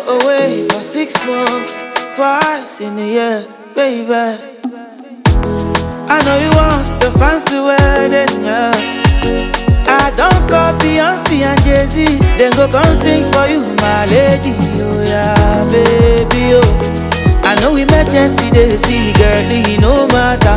away for six months, twice in a year, baby. I know you want the fancy wedding, yeah. I don't call Beyonce and Jay Z, then go come sing for you, my lady, oh yeah, baby, oh. I know emergency they see, girlie, no matter.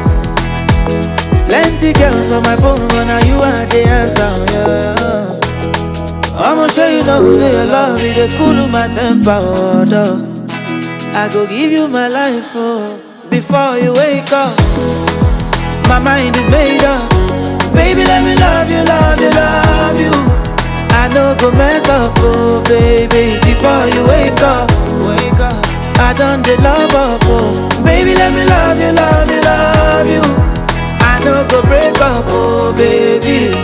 Plenty girls for my phone, but now you are the answer, yeah. I'ma show you know, say your love it dey cool my temper, oh, duh. I go give you my life, oh, before you wake up. My mind is made up. Baby, let me love you, love you, love you. I know go mess up, oh baby, before you wake up, wake up. I done the love up, oh baby, let me love you, love you, love you. I know go break up, oh baby.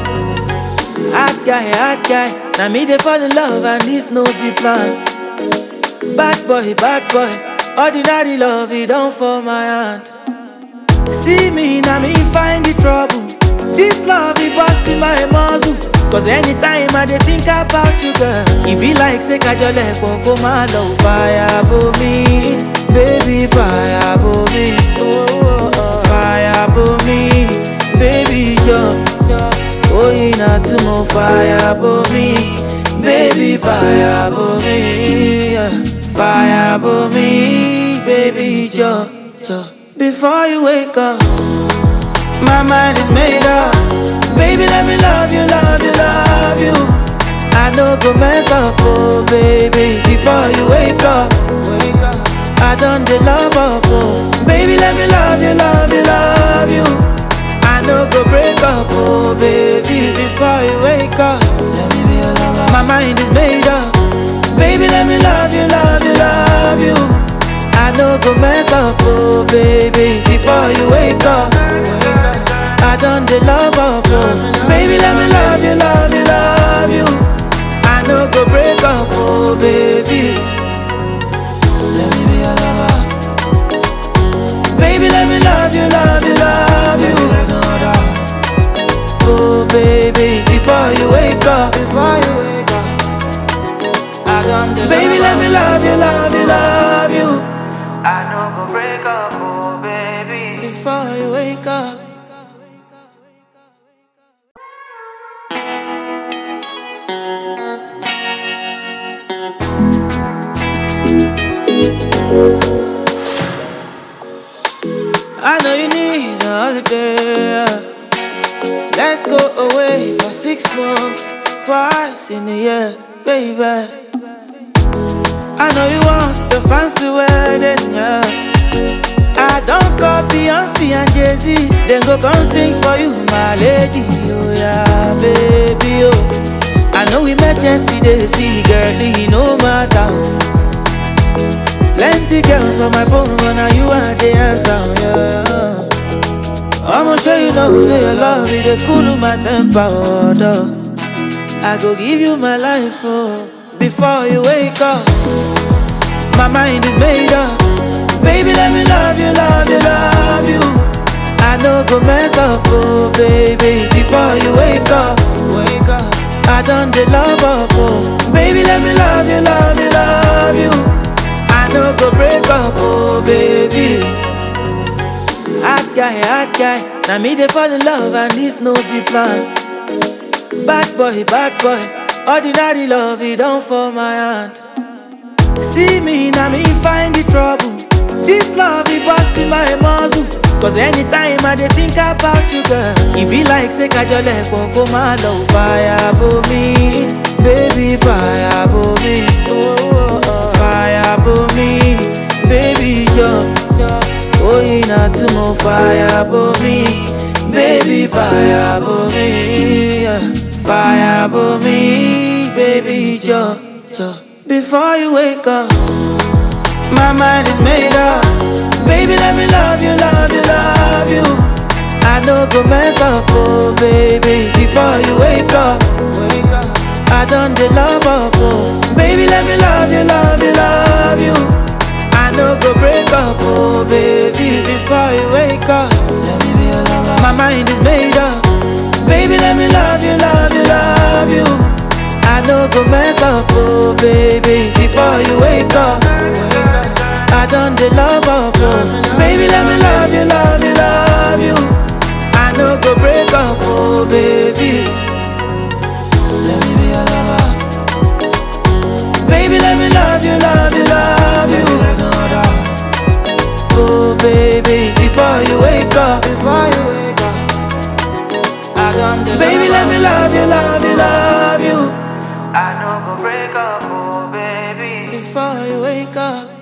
Hot guy, hot guy. Now me they fall in love and this no be plan. Bad boy, bad boy. Ordinary love, it don't fall my hand. See me, now me find the trouble. This love, it bust in my muzzle. Cause anytime I dey think about you, girl, it be like say kajole go my love fire bo me, baby fire bo me, oh, oh, oh. fire bo me, baby jo, oh you not to more fire bo me, baby fire bo me, yeah. fire bo me, baby jo, jo. Before you wake up. My mind is made up. Baby, let me love you, love you, love you. I know go mess up, oh baby. Before you wake up, wake up. I done the love up, oh baby. Let me love you, love you, love you. I know go break up, oh baby. Before you wake up, let me be your lover. My mind is made up. Baby, let me love you, love you, love you. I know go mess up, oh baby. Before you wake up. I done the love up, oh Baby, let me love you, love you, love you I know go break up, oh baby Let me be your lover Baby, let me love you, love you, love you Oh baby, before you wake up Before you wake up I done the Baby, let me love you, love you, love you I know go break up, oh baby Before you wake up I know you need a holiday. Let's go away for six months, twice in a year, baby. I know you want the fancy wedding, yeah. I don't call Beyonce and Jay Z, then go come sing for you, my lady, oh yeah, baby, oh. I know emergency they see, girlie, no matter. Plenty girls for my phone, but now you are the answer, yeah. I'ma show you know, say your love it dey cool my temper, oh, duh. I go give you my life, oh, before you wake up. My mind is made up. Baby, let me love you, love you, love you. I know go mess up, oh baby, before you wake up, wake up. I done the love up, oh baby, let me love you, love you, love you. I know go break up, oh baby. Hot guy, hot guy. Now me they fall in love and this no be plan. Bad boy, bad boy. Ordinary love, it don't fall my hand. See me, now me find the trouble. This love, it bust in my muzzle. Cause anytime I dey think about you, girl, it be like say kajole go my love fire bo me, baby fire bo me, oh, oh, oh. fire bo me, baby jo, oh you not to more fire bo me, baby fire bo me, yeah. fire bo me, baby jo, jo. Before you wake up. My mind is made up. Baby, let me love you, love you, love you. I know go mess up, oh baby. Before you wake up, wake up. I done the love up, oh baby. Let me love you, love you, love you. I know go break up, oh baby. Before you wake up, let me be your lover. My mind is made up. Baby, let me love you, love you, love you. I know go mess up, oh baby. Before done the love up, oh. Baby, let me love you, love you, love you. I no go break up, oh baby. Let me be your lover. Baby, let me love you, love you, love you. Oh baby, before you wake up, before you wake up. I done the Baby, let me love you, love you, love you. I no go break up, oh baby. Before you wake up.